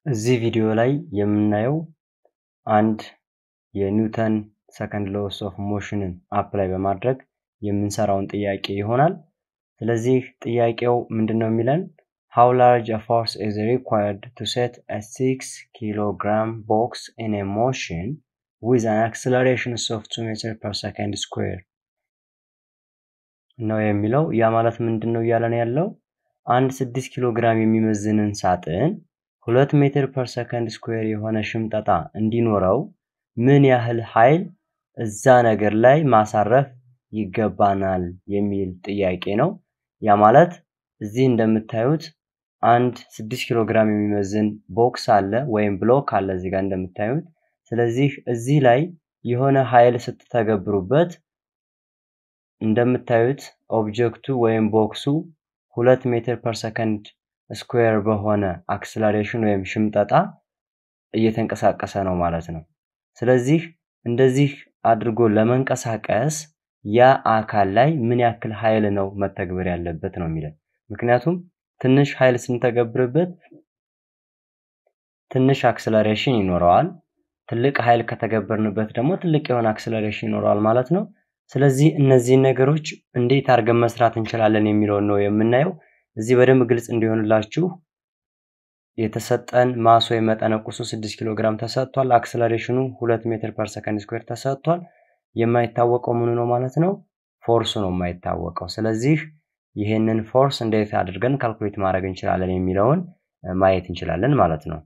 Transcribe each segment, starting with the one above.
እዚህ ቪዲዮ ላይ የምናየው አንድ የኒውተን ሰከንድ ሎስ ኦፍ ሞሽንን አፕላይ በማድረግ የምንሰራውን ጥያቄ ይሆናል። ስለዚህ ጥያቄው ምንድን ነው የሚለን how large a force is required to set a 6 kilogram box in a motion with an acceleration of 2 meter per second square ነው የሚለው። ያ ማለት ምንድን ነው እያለን ያለው አንድ 6 ኪሎ ግራም የሚመዝንን ሳጥን ሁለት ሜትር ፐር ሰከንድ ስኩዌር የሆነ ሽምጠጣ እንዲኖረው ምን ያህል ኃይል እዛ ነገር ላይ ማሳረፍ ይገባናል የሚል ጥያቄ ነው። ያ ማለት እዚህ እንደምታዩት አንድ 6 ኪሎ ግራም የሚመዝን ቦክስ አለ ወይም ብሎክ አለ እዚህ ጋር እንደምታዩት። ስለዚህ እዚህ ላይ የሆነ ኃይል ስትተገብሩበት እንደምታዩት ኦብጀክቱ ወይም ቦክሱ ሁለት ሜትር ፐር ሰከንድ ስኩዌር በሆነ አክስለሬሽን ወይም ሽምጠጣ እየተንቀሳቀሰ ነው ማለት ነው። ስለዚህ እንደዚህ አድርጎ ለመንቀሳቀስ ያ አካል ላይ ምን ያክል ኃይል ነው መተግበር ያለበት ነው የሚለን። ምክንያቱም ትንሽ ኃይል ስንተገብርበት ትንሽ አክስለሬሽን ይኖረዋል። ትልቅ ኃይል ከተገበርንበት ደግሞ ትልቅ የሆነ አክስለሬሽን ይኖረዋል ማለት ነው። ስለዚህ እነዚህን ነገሮች እንዴት አድርገን መስራት እንችላለን የሚለውን ነው የምናየው። እዚህ በደንብ ግልጽ እንዲሆንላችሁ የተሰጠን ማስ ወይም መጠነ ቁሱ 6 ኪሎ ግራም ተሰጥቷል። አክስለሬሽኑ 2 ሜትር ፐር ሰከንድ ስኩዌር ተሰጥቷል። የማይታወቀው ምኑ ነው ማለት ነው? ፎርሱ ነው የማይታወቀው። ስለዚህ ይህንን ፎርስ እንዴት አድርገን ካልኩሌት ማድረግ እንችላለን የሚለውን ማየት እንችላለን ማለት ነው።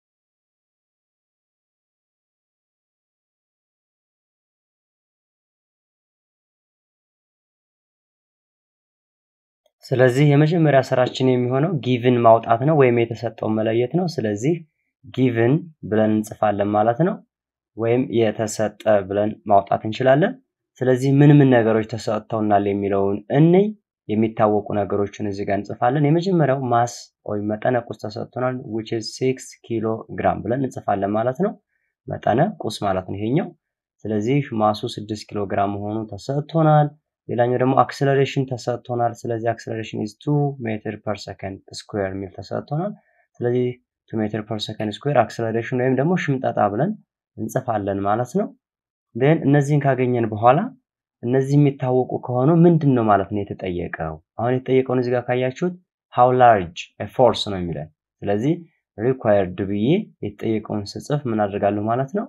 ስለዚህ የመጀመሪያ ስራችን የሚሆነው ጊቭን ማውጣት ነው ወይም የተሰጠውን መለየት ነው። ስለዚህ ጊቭን ብለን እንጽፋለን ማለት ነው። ወይም የተሰጠ ብለን ማውጣት እንችላለን። ስለዚህ ምን ምን ነገሮች ተሰጥተውናል የሚለውን እንይ። የሚታወቁ ነገሮችን እዚህ ጋር እንጽፋለን። የመጀመሪያው ማስ ወይም መጠነ ቁስ ተሰጥቶናል which is 6 ኪሎ ግራም ብለን እንጽፋለን ማለት ነው። መጠነ ቁስ ማለት ነው ይሄኛው። ስለዚህ ማሱ 6 ኪሎ ግራም መሆኑ ተሰጥቶናል። ሌላኛው ደግሞ አክሰለሬሽን ተሰጥቶናል። ስለዚህ አክሰለሬሽን ኢዝ 2 ሜትር ፐር ሰከንድ ስኩዌር የሚል ተሰጥቶናል። ስለዚህ 2 ሜትር ፐር ሰከንድ ስኩዌር አክሰለሬሽን ወይም ደግሞ ሽምጠጣ ብለን እንጽፋለን ማለት ነው። ን እነዚህን ካገኘን በኋላ እነዚህ የሚታወቁ ከሆኑ ምንድን ነው ማለት ነው የተጠየቀው? አሁን የተጠየቀውን እዚህ ጋር ካያችሁት ሃው ላርጅ ፎርስ ነው የሚለን። ስለዚህ ሪኳየርድ ብዬ የተጠየቀውን ስጽፍ ምን አድርጋለሁ ማለት ነው?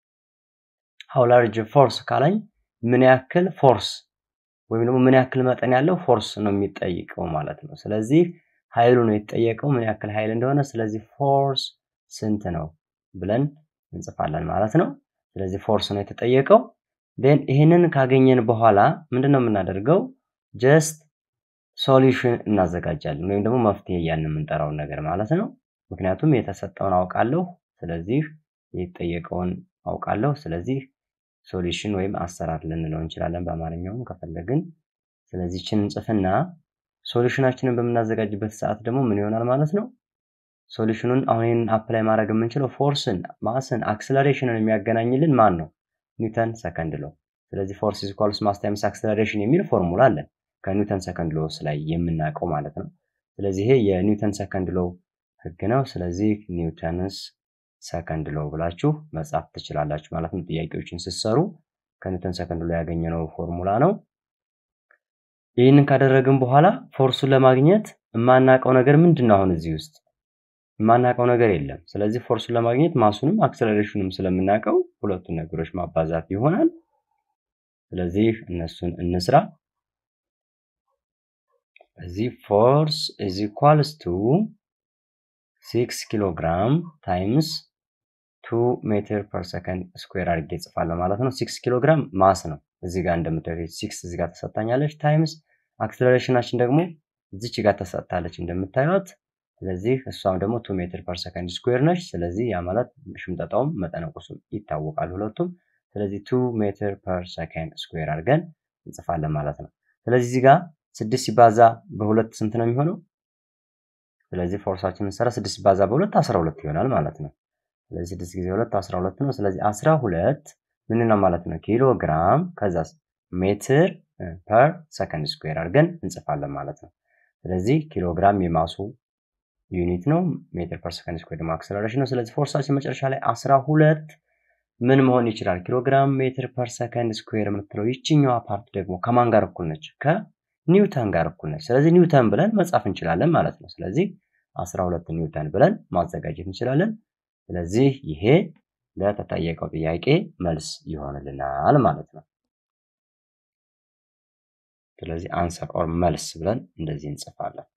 ሃው ላርጅ ፎርስ ካላኝ ምን ያክል ፎርስ ወይም ደግሞ ምን ያክል መጠን ያለው ፎርስ ነው የሚጠይቀው ማለት ነው። ስለዚህ ኃይሉ ነው የተጠየቀው ምን ያክል ኃይል እንደሆነ። ስለዚህ ፎርስ ስንት ነው ብለን እንጽፋለን ማለት ነው። ስለዚህ ፎርስ ነው የተጠየቀው። ን ይህንን ካገኘን በኋላ ምንድን ነው የምናደርገው? ጀስት ሶሉሽን እናዘጋጃለን ወይም ደግሞ መፍትሄ እያልን የምንጠራውን ነገር ማለት ነው። ምክንያቱም የተሰጠውን አውቃለሁ፣ ስለዚህ የተጠየቀውን አውቃለሁ። ስለዚህ ሶሉሽን ወይም አሰራር ልንለው እንችላለን በአማርኛውም ከፈለግን። ስለዚህ ችን እንጽፍና ሶሉሽናችንን በምናዘጋጅበት ሰዓት ደግሞ ምን ይሆናል ማለት ነው? ሶሉሽኑን አሁን ይህንን አፕላይ ማድረግ የምንችለው ፎርስን፣ ማስን፣ አክስለሬሽንን የሚያገናኝልን ማን ነው? ኒውተን ሰከንድ ሎ። ስለዚህ ፎርስ ኢዝ ኢኳልስ ማስ ታይምስ አክስለሬሽን የሚል ፎርሙላ አለን ከኒውተን ሰከንድ ሎስ ላይ የምናውቀው ማለት ነው። ስለዚህ ይሄ የኒውተን ሰከንድ ሎ ህግ ነው። ስለዚህ ኒውተንስ ሰከንድ ሎ ብላችሁ መጻፍ ትችላላችሁ ማለት ነው። ጥያቄዎችን ስትሰሩ ከኒውተን ሰከንድ ሎ ያገኘነው ፎርሙላ ነው። ይህንን ካደረግን በኋላ ፎርሱን ለማግኘት የማናውቀው ነገር ምንድን ነው? አሁን እዚህ ውስጥ የማናውቀው ነገር የለም። ስለዚህ ፎርሱን ለማግኘት ማሱንም አክሰለሬሽኑም ስለምናውቀው ሁለቱን ነገሮች ማባዛት ይሆናል። ስለዚህ እነሱን እንስራ። እዚህ ፎርስ ኢዝ ኢኳልስ ቱ 6 ኪሎ ግራም ታይምስ 2 ሜትር ፐር ሰከንድ ስኩዌር አድርጌ እጽፋለሁ ማለት ነው። 6 ኪሎ ግራም ማስ ነው እዚህ ጋር እንደምታዩት 6 እዚህ ጋር ተሰጥታኛለች። ታይምስ አክሰለሬሽናችን ደግሞ እዚች ጋር ተሰጥታለች እንደምታዩት። ስለዚህ እሷም ደግሞ 2 ሜትር ፐር ሰከንድ ስኩዌር ነች። ስለዚህ ያ ማለት ሽምጠጣውም መጠነ ቁሱም ይታወቃል ሁለቱም። ስለዚህ 2 ሜትር ፐር ሰከንድ ስኩዌር አድርገን እንጽፋለን ማለት ነው። ስለዚህ እዚህ ጋር 6 ሲባዛ በሁለት ስንት ነው የሚሆነው? ስለዚህ ፎርሳችንን ሰራ 6 ሲባዛ በሁለት 12 ይሆናል ማለት ነው። ስለዚህ 6 ጊዜ 2 12 ነው። ስለዚህ 12 ምን ነው ማለት ነው? ኪሎ ግራም ከዛ ሜትር ፐር ሰከንድ ስኩዌር አድርገን እንጽፋለን ማለት ነው። ስለዚህ ኪሎ ግራም የማሱ ዩኒት ነው። ሜትር ፐር ሰከንድ ስኩዌር ደግሞ አክሰለሬሽን ነው። ስለዚህ ፎርሳችን መጨረሻ ላይ 12 ምን መሆን ይችላል? ኪሎግራም ሜትር ፐር ሰከንድ ስኩዌር የምትለው ይችኛዋ ፓርት ደግሞ ከማን ጋር እኩል ነች? ከኒውተን ጋር እኩል ነች። ስለዚህ ኒውተን ብለን መጻፍ እንችላለን ማለት ነው። ስለዚህ 12 ኒውተን ብለን ማዘጋጀት እንችላለን። ስለዚህ ይሄ ለተጠየቀው ጥያቄ መልስ ይሆንልናል ማለት ነው። ስለዚህ አንሰር ኦር መልስ ብለን እንደዚህ እንጽፋለን።